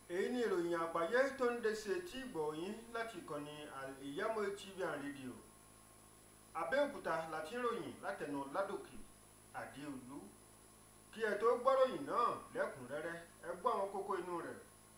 èyí ni ìròyìn àgbáyé tó ń dẹsẹ̀ tí gbọ̀nyìn láti ìkànnì ìyámọ̀ tv and rédíò abẹ́òkúta láti ròyìn látẹnu ládòkè àdéolú kí ẹ tó gbọ́ròyìn náà lẹ́kùnrẹ́rẹ́ ẹ gbọ́ àwọn kókó inú rẹ̀.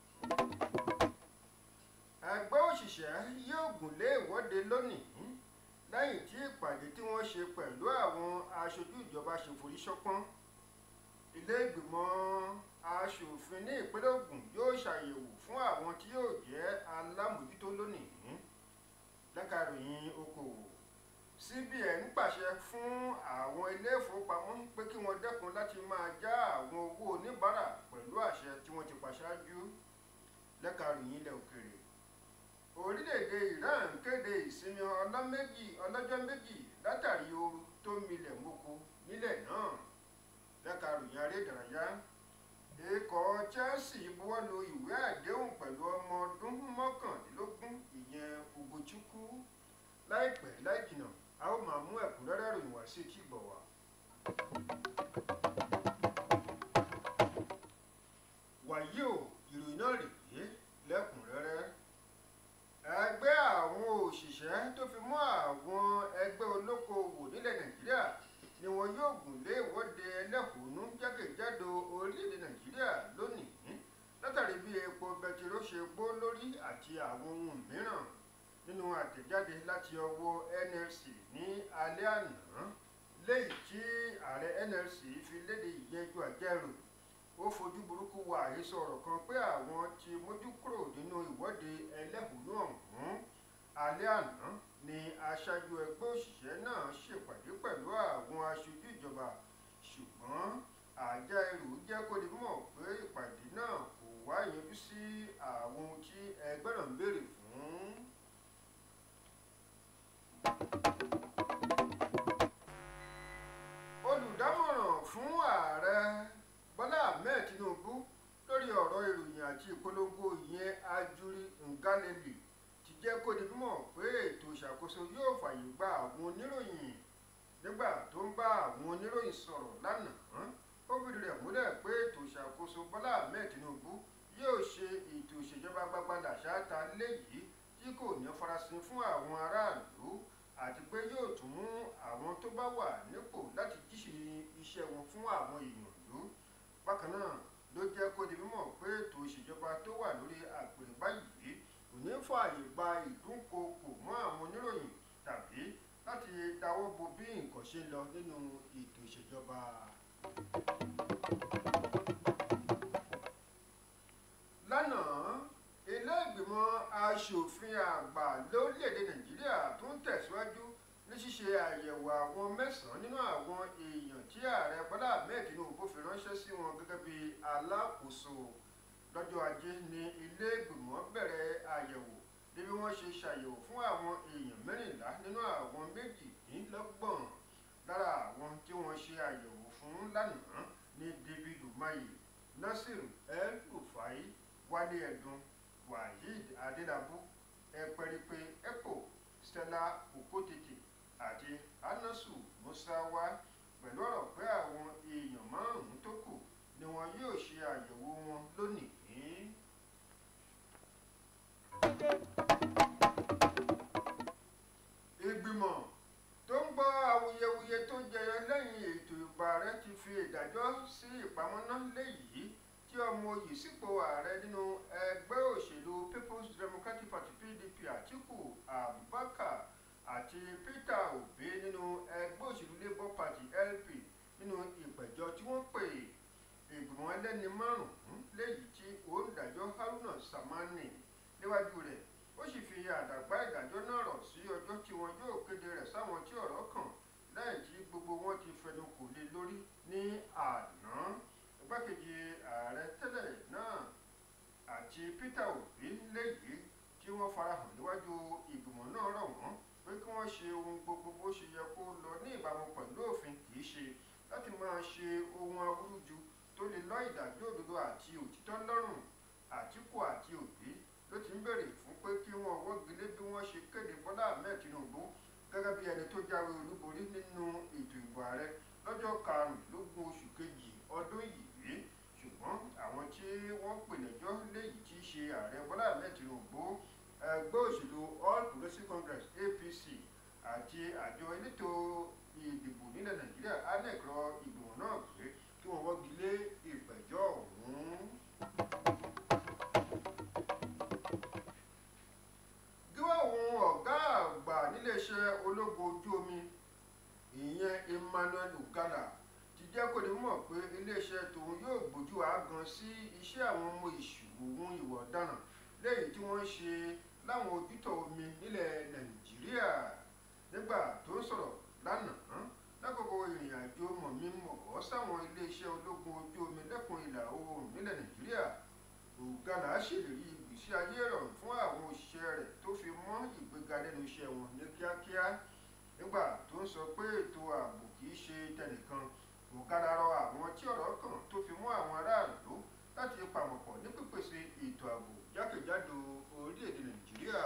ẹgbẹ́ òṣìṣẹ́ yóò gùn lé ìwọ́de lónìí lẹ́yìn tí ìpàdé tí wọ́n ṣe pẹ̀lú àwọn aṣojú ìjọba ṣe forí ṣọpọ́n ilé ìgbìmọ̀ aṣòfin ní ìpínlẹ̀ Ògùn yóò ṣàyẹ̀wò fún àwọn tí yóò jẹ́ alámòjútó lónìí lẹ́ka ìròyìn okòwò CBN pàṣẹ fún àwọn ilé ìfowópamọ́ pé kí wọ́n dẹ́kun láti máa já àwọn owó oníbàárà pẹ̀lú àṣẹ tí wọ́n ti pàṣáájú lẹ́ka ìròyìn ilẹ̀ òkèèrè orílẹ̀-èdè Iran kéde ìsinmi ọlọ́méjì ọlọ́jọ́ méjì látàrí ooru tó milẹ̀ mọ́kò nílẹ̀ náà lẹ́ka ìròyìn aré ìdárayá ikọ̀ Chelsea buwọ́lu ìwé àdéhùn pẹ̀lú ọmọ ọdún mọ́kàndínlógún ìyẹn Ugochukwu láìpẹ́ láì jìnnà a ó máa mú ẹ̀kúnrẹ́rẹ́ ìròyìn wá sí etí ìgbọ̀ wá. wàyí o ìròyìn náà rèé lẹ́kùnrẹ́rẹ́ ẹgbẹ́ àwọn òṣìṣẹ́ tó fi mọ́ àwọn ẹgbẹ́ olókoòwò nílẹ̀ Nàìjíríà ni wọn yóò gùn lé ìwọ́de ẹlẹ́hónú jákèjádò orílẹ̀-èdè Nàìjíríà lónìí látàrí bí epo bẹtiró ṣe gbó lórí àti àwọn ohun mìíràn nínú àtẹ̀jáde láti ọwọ́ NLC ní alẹ́ àná léyìí tí ààrẹ NLC fi léde ìyẹjú àjẹrò ó fojú burúkú wo àhesọ ọ̀rọ̀ kan pé àwọn ti mójú kúrò nínú ìwọ́de ẹlẹ́hónú ọ̀hún alẹ́ àná ni aṣáájú ẹgbẹ́ òṣìṣẹ́ náà ṣèpàdé pẹ̀lú àwọn aṣojú ìjọba ṣùgbọ́n àjẹrò jẹ́ kó di mọ̀ pé ìpàdé náà kò wá yanjú sí àwọn ohun tí ẹgbẹ́ náà ń béèrè fún. olùdámọ̀ràn fún ààrẹ bọ́lá ahmed tinubu lórí ọ̀rọ̀ ìròyìn àti ìpolongo ìyẹn ajuri ngaleli ti jẹ́ kó di mímọ̀ pé ètò ìṣàkóso yóò fàyè gba àwọn oníròyìn nígbà tó ń bá àwọn oníròyìn sọ̀rọ̀ lánàá ó fìdí rẹ̀ múlẹ̀ pé ètò ìṣàkóso bọ́lá ahmed tinubu yóò ṣe ètò ìṣèjọba gbagbada ṣááta léyìí tí kò ní farasin fún àwọn aráàlú àti pé yóò tún mú àwọn tó bá wà nípò láti jíṣe iṣẹ́ wọn fún àwọn èèyàn ìlú bákan náà ló jẹ́ kó di mímọ̀ pé ètò ìṣèjọba tó wà lórí àpèrè báyìí kò ní fààyè gba ìdúnkookò mọ́ àwọn oníròyìn tàbí láti dáwọ́ bo bí nǹkan ṣe ń lọ nínú ètò ìṣèjọba. lánàá ilé ìgbìmọ̀ asòfin àgbà lórílẹ̀‐èdè nàìjíríà tó ń tẹ̀síwájú ní ṣíṣe àyẹ̀wò àwọn mẹ́sàn-án nínú àwọn èèyàn tí ààrẹ bọ́lá ahmed tinubu fi ránṣẹ́ sí wọn gẹ́gẹ́ bí alákòóso lọ́jọ́ ajé ní ilé ìgbìmọ̀ bẹ̀rẹ̀ àyẹ̀wò ní bí wọ́n ṣe ṣàyẹ̀wò fún àwọn èèyàn mẹ́rìnlá nínú àwọn méjìdínlọ́gbọ̀n lára àwọn tí wọ́n ṣe àyẹ̀wò fún lánàá ní david umahi nasiru el rufai wálé ẹ̀dùn waheed adélábù ẹ̀pẹ̀rẹ̀pẹ̀ epo stella okotete àti anasu musawa pẹ̀lú ọ̀rọ̀ pé àwọn èèyàn márùn-ún tó kù ni wọn yóò ṣe àyẹ̀wò wọn lónìí. ìgbìmọ̀ tó ń gbọ́ awuyewuye tó jẹyọ lẹ́yìn ètò ìbò ààrẹ ti fi ìdájọ́ sí ìpamọ́ná léyìí tí ọmọ oyè sípò ààrẹ nínú ẹgbẹ́ òṣèlú People's Democratic Party PDP Àtíkù Abubakar àti Peter Obi nínú ẹgbẹ́ òṣèlú Labour Party LP nínú ìpẹ̀jọ́ tí wọ́n pè ìgbìmọ̀ ẹlẹ́ni márùn-ún léyìí tí òǹdàjọ́ Haruna Samani níwájú rẹ̀ ó sì fi àdàgbà ìdájọ́ náà rọ̀ sí ọjọ́ tí wọn yóò kéde rẹ̀ sáwọn tí ọ̀rọ̀ kàn lẹ́yìn tí gbogbo wọn ti fẹnu kò lé lórí ní àná igbákejì ààrẹ tẹ́lẹ̀ náà àti Peter Obi léyìí tí wọ́n farahàn níwájú ìgbìmọ̀ náà rọ̀ wọ́n pé kí wọ́n ṣe ohun gbogbo bó ṣe yẹ kó lọ ní ìbámu pẹ̀lú òfin kì í ṣe láti máa ṣe ohun awúrúju tó lè lọ́ ìdájọ́ òdodo àti òtítọ́ lọ́rùn Àtíkù àti Obi ló ti ń béèrè fún pé kí wọ́n wọ́gi lé bí wọ́n ṣe kéde Bọ́lá Ahmed Tinubu gẹ́gẹ́ bí ẹni tó jáwé olúborí nínú ètò ìbò ààrẹ lọ́jọ́ karùnlélógún oṣù kejì ọdún yìí ṣùgbọ́n àwọn tí wọ́n pè lẹ́jọ́ léyìí tí í ẹgbẹ́ òṣèlú all progressives congress apc àti àjọ elétò ìdìbò nílẹ̀ nàìjíríà anec rọ ìgbìmọ̀ náà pé kí wọ́n wọ́gi lé ìpẹ̀jọ́ ọ̀hún. gíwá òun ọ̀gá àgbà níléeṣẹ́ ológun ojú omi ìyẹn emmanuel ugala ti jẹ́ kó ní mọ̀ pé iléeṣẹ́ tòun yóò gbójú àágan sí iṣẹ́ àwọn ọmọ ìṣòwò ìwà ọ̀daràn lẹ́yìn tí wọ́n ń ṣe láwọn ojútọ̀ omi nílẹ̀ nàìjíríà nígbà tó ń sọ̀rọ̀ lánàá lákòókò ìrìn àjò mọ̀mí-mọ̀ sáwọn iléeṣẹ́ ológun ojú omi lẹ́kùn ìlà oòrùn nílẹ̀ nàìjíríà ugala ṣèlérí ìgbésí ayé ìrọ̀rùn fún àwọn òṣìṣẹ́ rẹ̀ tó fi mọ́ ìgbéga lẹ́nu iṣẹ́ wọn ní kíákíá nígbà tó ń sọ pé ètò ààbò kì í ṣe tẹnìkan ugala rọ àwọn tí ọ̀rọ̀ kàn tó fi mọ́ àwọn aráàlú láti pàmọ̀pọ̀ ní pípèsè ètò ààbò jákèjádò orílẹ̀-èdè nàìjíríà.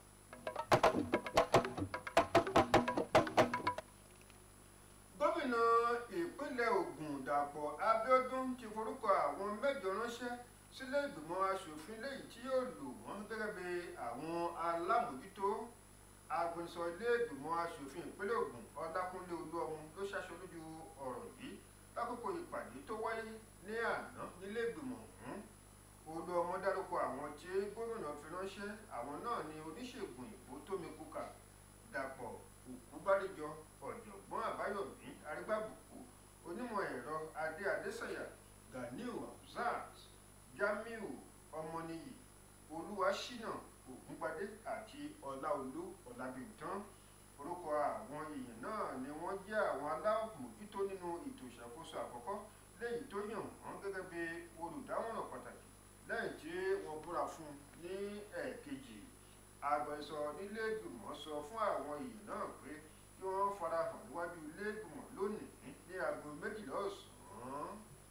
gómìnà ìpínlẹ̀ ògùn dàpọ̀ abíọ́dún ti forúkọ àwọn mẹ́jọ ránṣẹ́ sílé ìgbìmọ̀ asòfin lẹ́yìn tí yóò lò wọ́n gẹ́gẹ́ bí àwọn alámòjútó agbẹnusọ ilé ìgbìmọ̀ asòfin ìpínlẹ̀ ògùn ọlákúnlé olúọmú ló ṣaṣọ lójú ọ̀rọ̀ yìí lákòókò ìpàdé tó wáyé ní àná nílé ìgbìmọ̀ ọ̀hún olúọmọ dárúkọ àwọn tí gómìnà fi ránṣẹ́ àwọn náà ni oníṣègùn ìbò tómi kúkà dàpọ̀ òkúbádéjọ ọ̀jọ̀gbọ́n àbáyọ̀mí arígbàbùkù onímọ̀ ẹ̀rọ adé adésànyà ganiu hamzat jamiu ọmọnìyí olúwaṣínà ògúngbadé àti ọláolú ọlábìntán orúkọ àwọn èèyàn náà ni wọ́n jẹ́ àwọn alámòjútó nínú ètò ìṣàkóso àkọ́kọ́ lẹ́yìn tó yàn wọ́n gẹ́gẹ́ bí olùdámọ̀ràn pàtàkì lẹ́yìn tí wọ́n búra fún ní ẹ̀ẹ̀kejì agbẹnusọ nílé ìgbìmọ̀ sọ fún àwọn èèyàn náà pé kí wọ́n farahàn níwájú ilé ìgbìmọ̀ lónìí ní aago méjìlá ọ̀sán.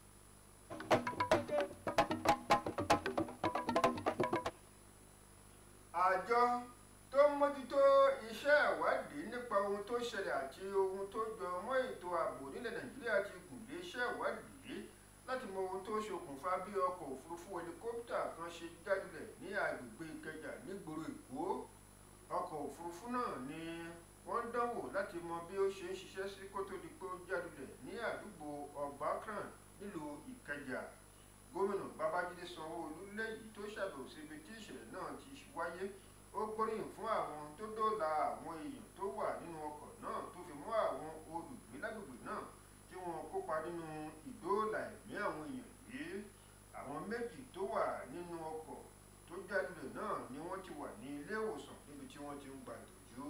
àjọ tó ń mójútó iṣẹ́ ìwádìí nípa ohun tó ṣẹlẹ̀ àti ohun tó jọ mọ́ ètò ààbò nílẹ̀ nàìjíríà ti gùn lé iṣẹ́ ìwádìí láti mọ ohun tó ṣokùnfà bí ọkọ̀ òfurufú hẹlikọ́pítà kan ṣe jádulẹ̀ ní agbègbè ìkẹjà nígboro èkó ọkọ̀ òfurufú náà ni wọ́n dánwò láti mọ bí ó ṣe ń ṣiṣẹ́ sí kó tó di pé ó jádulẹ̀ ní àdúgbò ọgbàkran nílùú ìkẹjà gómìnà babájídé sanwó-olu lẹ́yìn tó ṣàbẹ̀wò síbi tí ìṣẹ̀lẹ̀ náà ti wáyé ó gbóríyìn fún àwọn tó dóòlà àwọn èèyàn tó wà nínú ọkọ̀ náà tó fi mọ́ àwọn olùgbé lágbègbè náà tí wọ́n kópa nínú ìdóòlà ẹ̀mí àwọn èèyàn yìí àwọn méjì tó wà nínú ọkọ̀ tó jálulẹ̀ náà ni wọ́n ti wà ní ilé ìwòsàn níbi tí wọ́n ti ń gba ìtọ́jú.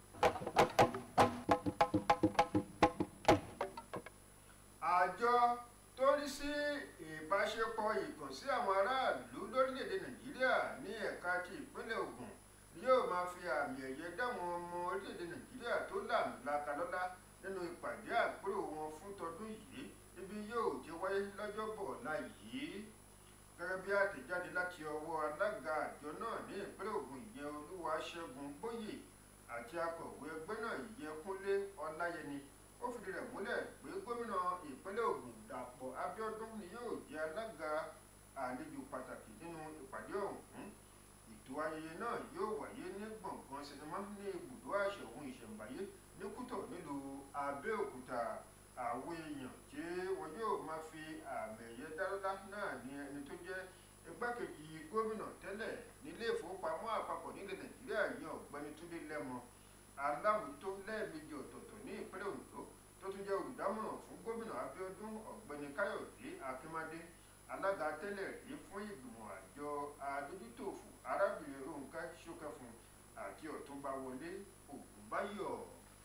àjọ tó rí sí ìbáṣepọ̀ ìkànsí àwọn aráàlú lórílẹ̀‐èdè nàìjíríà ní ẹ̀ka ti ìpínlẹ̀ ògùn yóò máa fi àmì ẹ̀yẹ dáwọn ọmọ orílẹ̀‐èdè nàìjíríà tó làmìlaka lọ́lá nínú ìpàdé àpérò wọn fún tọdún yìí níbi yóò ti wáyé lọ́jọ́bọ̀ ọ̀la yìí gẹ́gẹ́ bí àtẹ̀jáde láti ọwọ́ alága àjọ náà ní ìpínlẹ̀ ògùn ìyẹn olúwaṣẹ́gun bóyè àti akọ̀wé ẹgbẹ́ náà ìyẹn kúnlé ọláyẹni ó fìdí rẹ̀ múlẹ̀ pé gómìnà ìpínlẹ̀ ògùn dàpọ̀ abíọ́dún ni yóò jẹ́ alága àlejò pàtàkì nínú ìpàdé ọ̀hún ètò ayẹyẹ náà yóò wáyé ní gbọ̀ngàn sinimá ní ibùdó àṣẹ ohun ìṣẹ̀ǹbáyé ní kútọ̀ nílùú abẹ́òkúta àwọn èèyàn tí wọn yóò máa fi àmì ẹ̀yẹ dárọ́lá náà ní ẹni tó jẹ́ igbákejì gómìnà tẹ́lẹ̀ nílé ìfowópamọ́ àpapọ̀ nílẹ̀ nàìjíríà yan ọ̀gbẹ́ni túndé lẹ́mọ alámòótó lẹ́ẹ̀mejì ọ̀tọ̀ọ̀tọ̀ ní ìpínlẹ̀ ondo tó tún jẹ́ olùdámọ̀ràn fún gómìnà abíọ́dún ọ̀gbẹ́ni káyọ̀dé akínmádé alága tẹ́lẹ̀ rí fún ìgbìmọ̀ àjọ adójútòfò arábìnrin ronke ṣókẹ́fún àti ọ̀túnba wọlé ògúnbáyọ̀.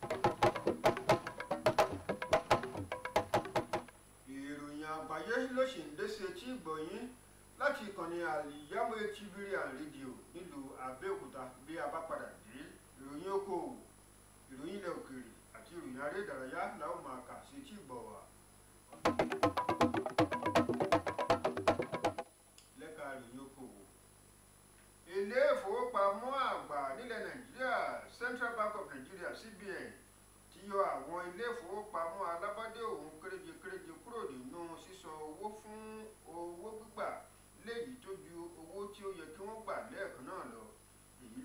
ìròyìn àgbáyé ló ṣì ń dé sí etí ìgbọ̀nyín láti ìkànnì àlìyáwó etibiri rédíò nílùú abẹ́òkúta bí a bá padà dé ìròyìn okòwò ìròyìn ilẹ̀ òkèèrè àti ìròyìn aré ìdárayá làwọn máa kà sí etí ìgbọ̀ wá. lẹ́ka ìròyìn okòwò ilé ìfowópamọ́ àgbà nílẹ̀ nàìjíríà central bank of nigeria cbn ti yọ àwọn ilé ìfowópamọ́ alábọ́dé òun kéréje kéréje kúrò nínú sísan owó fún owó gbígbà léyìí tó ju owó tí ó yẹ kí wọ́n gbà lẹ́ẹ̀kan náà lọ èyí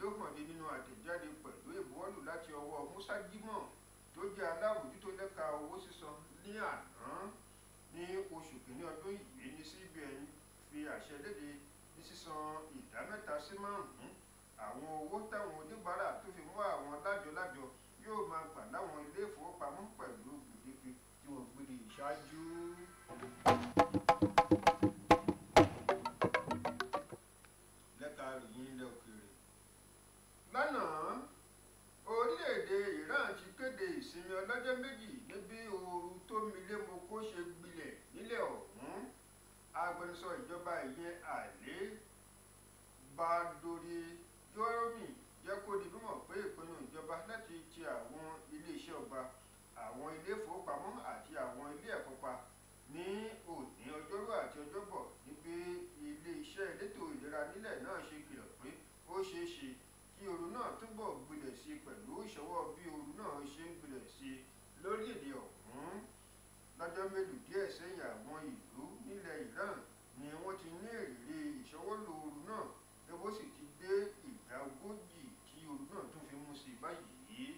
lọ́wọ́ musa jimoh tó jẹ́ alábòjútó lẹ́ka owó sísan ní àná ní oṣù kìíní ọdún yìí ní cbn fi àṣẹ léde ní sísan ìdá mẹ́ta sí márùn-ún àwọn owó táwọn oníbàárà tó fi mú àwọn lájọ-lájọ yóò máa gbà láwọn ilé ìfowópamọ́ pẹ̀lú gbèdéke tí wọ́n gbé de ìṣáájú. lẹ́ka ìròyìn ilẹ̀ òkèèrè lánàá orílẹ̀-èdè iran ti kéde ìsinmi ọlọ́jọ́ méjì níbi ooru tó milémoko ṣe gbilẹ̀ nílẹ̀ ọ̀hún agbẹnusọ ìjọba ìyẹn àlè badori joromi jẹ́ kó di mímọ̀ pé ìpinnu ìjọba láti ti àwọn iléeṣẹ́ ọba àwọn ilé ìfowópamọ́ àti àwọn ilé ẹ̀kọ́ pa ní òní ọjọ́rú àti ọjọ́bọ̀ níbi ilé-iṣẹ́ elétò ìlera nílẹ̀ náà ṣe kìlọ̀ pé ó ṣeé ṣe kí ooru náà túbọ̀ gbilẹ̀ sí i pẹ̀lú ìṣọwọ́ bí ooru náà ṣe ń gbilẹ̀ sí i lórílẹ̀‐èdè ọ̀hún lọ́jọ́ mélòó díẹ̀ sẹ́yìn àwọn ìlú nílẹ̀ Iran ni wọ́n ti ní èrè ìṣọwọ́lò ooru náà lọ́wọ́ sì ti dé ìdá ogójì tí ooru náà tún fi mú sí i báyìí.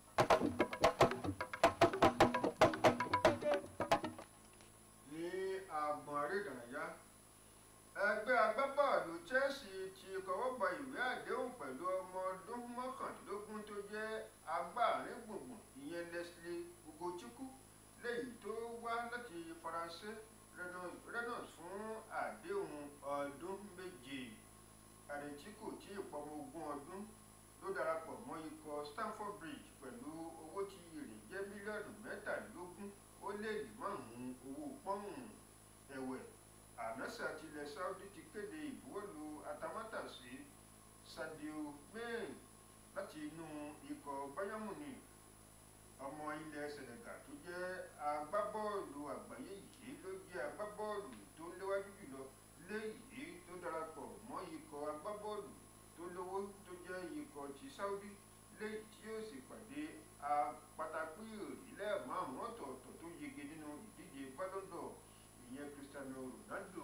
ní agbọ̀n aré ìdárayá ẹgbẹ́ agbábọ́ọ̀lù Chelsea ti kọwọ́ bọ ìwé àdéhùn pẹ̀lú ọmọ ọdún mọ́kàndínlógún tó jẹ́ agbáàrin gbùngbùn ìyẹn Leslie Ugochukwu léyìí tó wá láti Faransé Rennes fún àdéhùn ọdún méje àrètí kò tí ì pọmọ ogún ọdún ló darapọ̀ mọ́ ikọ̀ Stamford Bridge pẹ̀lú owó tí èrè jẹ́ mílíọ̀nù mẹ́tàlélógún ó lé ní márùn-ún owó pọ́ùn ẹ̀wẹ̀ ànásà tilẹ̀ Saudi ti kéde ìbuwọ́lù atamátàsí Sadio Mane láti inú ikọ̀ Bayern Munich ọmọ ilẹ̀ Senegal tó jẹ́ agbábọ́ọ̀lù àgbáyé yìí ló jẹ́ agbábọ́ọ̀lù tó léwájú jùlọ léyìí tó darapọ̀ mọ́ ikọ̀ agbábọ́ọ̀lù tó lówó tó jẹ́ ikọ̀ ti Saudi léyìí tí yóò sì pàdé apátákó ìrìlẹ̀ márùn-ún ọ̀tọ̀ọ̀tọ̀ tó yege nínú ìdíje Ballon d'Or ìyẹn Cristiano Ronaldo.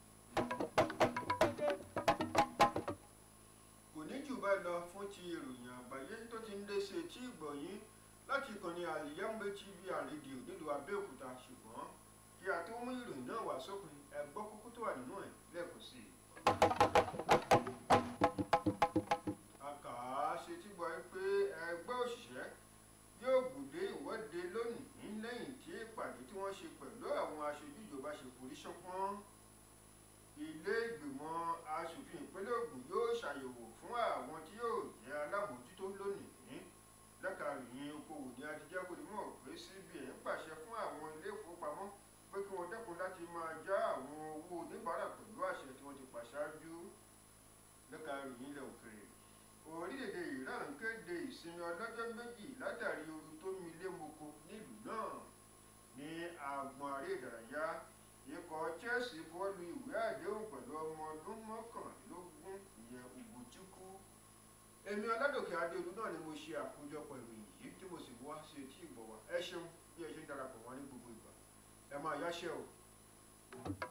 kò ní jù báyìí lọ fún ti ìròyìn àgbáyé tó ti ń lé sí etí ìgbọ̀nyín láti ìkànnì àlìyámbé tv àrédíò nílùú Abẹ́òkúta ṣùgbọ́n kí a tó mú ìròyìn náà wá sópin ẹ gbọ́ kókó tó wà nínú ẹ̀ lẹ́ẹ̀kan sí i. a kà á ṣe tí gbọ́ pé ẹgbẹ́ òṣìṣẹ́ yóò gbòde ìwọ́de lónìí lẹ́yìn tí ìpàdé tí wọ́n ṣe pẹ̀lú àwọn aṣojú ìjọba ṣe forí ṣánpọ́n ilé ìgbìmọ̀ asòfin ìpínlẹ̀ Ògùn yóò ṣàyẹ̀wò fún àwọn tí yóò jẹ́ alábòójútó lónìí lẹ́ka ìròyìn okòwò ní adijẹ́ kò ní mọ̀ pé CBN pàṣẹ fún àwọn ilé ìfowópamọ́ pé kí wọ́n dẹ́kun láti máa já àwọn owó oníbàárà pẹ̀lú àṣẹ tí wọ́n ti pàṣáájú lẹ́ka ìròyìn ilẹ̀ òkèrè orílẹ̀-èdè Iran kéde ìsinmi ọlọ́jọ́ méjì látàrí ooru tó milé moko nílùú náà ní agbọ̀n aré ìdárayá ikọ̀ Chelsea bọ́ọ̀lù ìwé àdéhùn pẹ̀lú ọmọ ọdún mọ́kànlélógún ìyẹn Ugochukwu èmi ọládòkè adéolú náà ni mo ṣe àkójọpọ̀ ìròyìn yìí tí mo sì wá sí etí ìgbọ̀wá ẹ ṣeun bí ẹ ṣe ń darapọ̀ wọn ní gbogbo ìgbà ẹ máa yáṣẹ́ o.